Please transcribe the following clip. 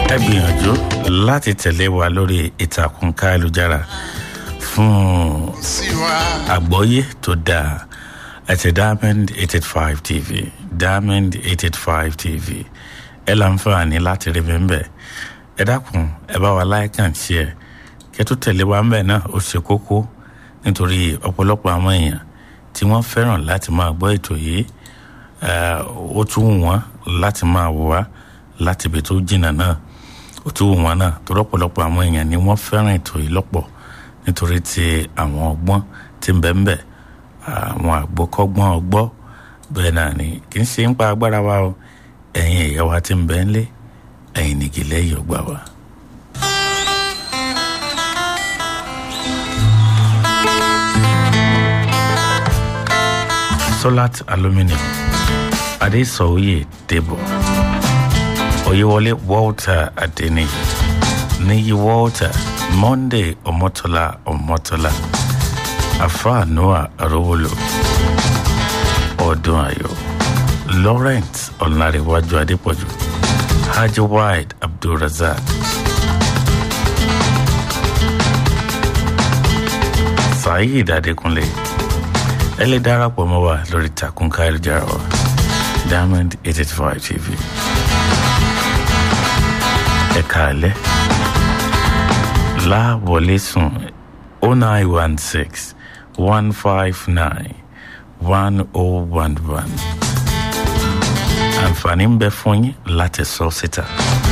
ẹ gbìyànjú láti tẹ̀lé wa lórí ìtàkùn káyélujára fún àgbọ́yé tó dáa àti diamond eight eight five tv diamond eight eight five tv ẹ láǹfààní láti rí mi ń bẹ̀ ẹ dákun ẹ bá wa like and share kẹ́ tó tẹ̀lé wa ń bẹ̀ náà ó ṣe kókó nítorí ọ̀pọ̀lọpọ̀ àwọn èèyàn tí wọ́n fẹ́ràn láti máa gbọ́ ètò yìí ó tún wù wọ́n láti máa wò wá láti ibi tó jìnnà náà ó tún wù wọ́n náà torí ọ̀pọ̀lọpọ̀ àwọn èèyàn ni wọ́n fẹ́ràn ètò yìí lọ́pọ̀ nítorí ti àwọn ọgbọ́n tí ń bẹ ń bẹ àwọn àgbọ́kọ́gbọ́n ọgbọ́ bẹ́ẹ̀ náà ni kì í ṣe ń pa agbára wa o ẹ̀yin ìyá wa tí ń bẹ ń lé ẹ̀yin nìgì lẹ́yìn ọgbà wa. solat aluminium adesoye debo oyewole walter adeniyi niyi walter monday ọmọtọlá ọmọtọlá afa noah arówolo ọdún ayọ lawrence ọ̀nàrẹ̀wájú adépọ̀jù hajj wide abdulrasaq saheed adékúnlé ẹ lè darapọ̀ mọ́ wa lórí takùn káyọ̀jára wa diamond eight eight five tv ẹ̀ka alẹ́ láwọlé sùn oh nine one six one five nine one oh one one àǹfààní ń bẹ fún yín láti sọ síta.